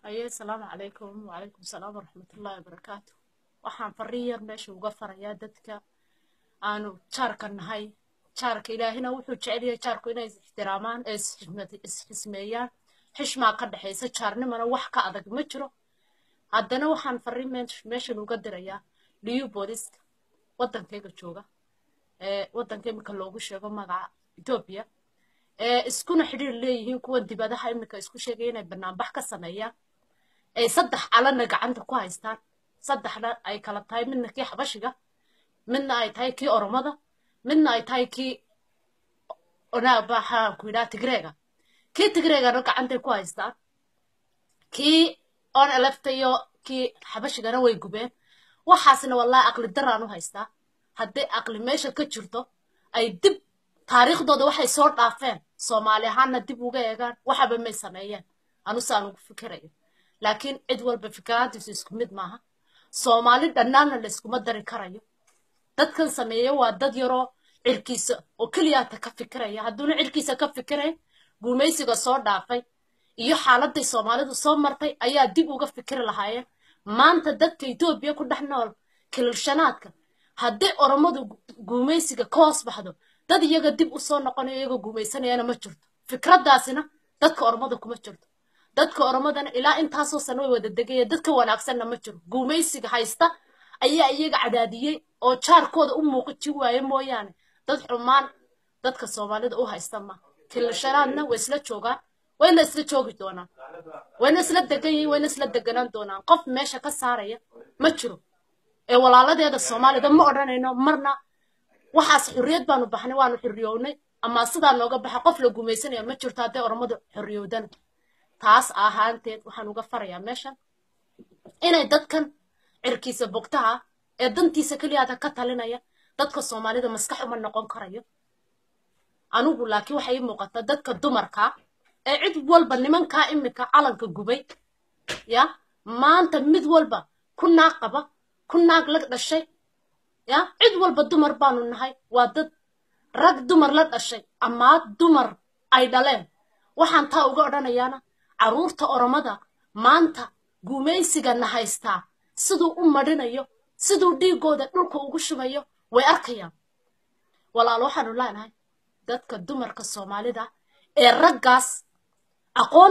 haye asalaamu calaykum wacalaykum salaam waraxmatullaahi wabarakaatu waxaan farriin yar meesha uga farayaa dadka aanu jaarka nahay jaarka ilaahina wuxuu jecel yahay jaarku inay is ixtiraamaan ee isxismeeyaan xishmaa ka dhexaysa jaarnimana wax ka adag ma jiro haddana waxaan farriin meeshan uga dirayaa liyu booliska waddankayga jooga ee waddanka iminka loogu sheego magaca etoobiya ee iskuna xidhiir leeyihiin kuwa dibadaha iminka isku sheegaya inay banaanbax ka sameeyaan ay saddex calana gacanta ku haystaan saddexna ay kala tahay midna kii xabashiga midna ay tahay kii oromada midna ay tahay kii onaabaxaan ku yidhaha tigreega kii tigreegana gacantay ku haystaan kii on elefta iyo kii xabashigana way gubeen waxaasna wallahi aqli daraan u haystaa hadday aqli meesha ka jirto ay dib taariikhdooda waxay soo dhaafeen soomaali ahaanna dib uga eegaan waxaba may sameeyeen anusaan ugu fikirayo laakiin cid walba fikiraantiisu isku mid maaha soomaali dhannaanna layskuma dari karayo dadkan sameeya waa dad yaroo cirkiisa oo keliyaata ka fikiraya hadduuna cirkiisa ka fikirayn guumaysiga soo dhaafay iyo xaaladday soomaalidu soo martay ayaa dib uga fikiri lahaayeen maanta dadka etoobiya ku dhex nool kililshanaadka hadday oromadu guumaysiga ka hoos baxdo dad iyaga dib u soo noqonayo iyagoo guumaysanayana ma jirto fikraddaasina dadka oromada kuma jirto dadka oromadana ilaa intaasoo sano way wada degaya dadka wanaagsanna ma jiro guumaysiga haysta ayaa iyaga cadaadiyey oo jaarkooda u muuqiji waaye mooyaane dad xumaan dadka soomaalida u haysta ma kilishanaadna way isla joogaan wayna isla joogi doonaan wayna isla degan yihiin wayna isla deganaan doonaan qof meesha ka saaraya ma jiro ee walaaladeeda soomaalida ma odhanayno marna waxaas xurriyad baanu baxnay waanu xurriyownay ama sidaa nooga baxa qof la gumaysanaya ma jirto hadday oromadu xurriyowdana taas ahaanteed waxaan uga farayaa meeshan inay dadkan cirkiisa bogtaha ee dantiisa keliyaada ka talinaya dadka soomaalida maskax uma noqon karayo anigu laakiin waxay ii muuqata dadka dumarkaa ee cid walba nimankaa imika calanka gubay ya maanta mid walba ku naag qaba ku naag la dhashay ya cid walba dumar baanu nahay waa dad rag dumar la dhashay amaa dumar ay dhaleen waxaan taa uga odhanayaana carruurta oromada maanta gumaysigana haystaa siduu u madhinayo siduu dhiiggooda dhulka ugu shubayo way arkayaan walaal waxaanu leenahay dadka dumarka soomaalida ee raggaas aqoon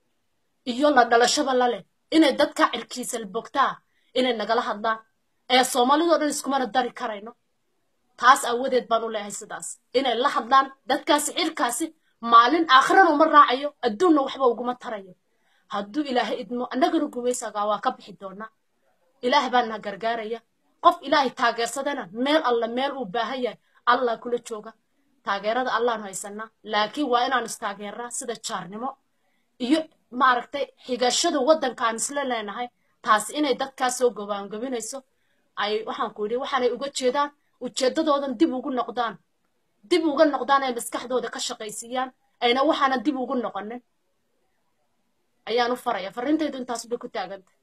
iyo la dhalashaba la leh inay dadka cirkiisa bogtaa inay nagala hadlaan ee soomaalidoo dhan iskumana dari karayno taas aawadeed baan u leeyahay sidaas inay la hadlaan dadkaasi cirkaasi maalin aakhirana uma raacayo adduunna waxba uguma tarayo hadduu ilaahay idmo annagana gumaysagaa waa ka bixi doonaa ilaah baana gargaaraya qof ilaahay taageersadana meel alla meel uu baahan yahay allah kula jooga taageerada allaanu haysanaa laakiin waa inaanu istaageernaa sida jaarnimo iyo maaragtay xigashada waddankaan isla leenahay taas inay dadkaas soo gobaangobinayso ay waxaan ku yidhi waxaanay uga jeedaan ujeeddadoodan dib ugu noqdaan dib uga noqdaan ay maskaxdooda ka shaqaysiiyaan ayna waxaana dib ugu noqonin ayaan u faraya farriintaydu intaas bay ku taaganta